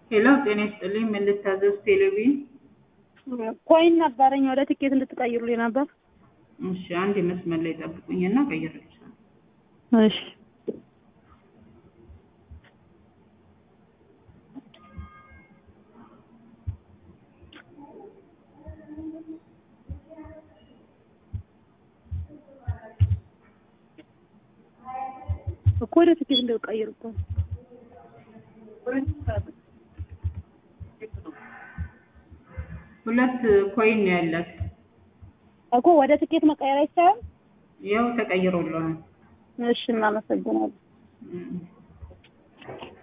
ሄሎ ጤና ይስጥልኝ። ምን ልታዘዝ? ቴሌቪዥን ኮይን ነበረኝ ወደ ትኬት እንድትቀይሩልኝ ነበር። እሺ፣ አንድ መስመር ላይ ጠብቁኝና ቀይርልሻለሁ። እሺ እኮ ወደ ትኬት እንድትቀይሩ እኮ ነው። ሁለት ኮይን ነው ያላት። እኮ ወደ ትኬት መቀየር አይቻልም? ያው ተቀይሮልሃል። እሺ እናመሰግናለን። እም።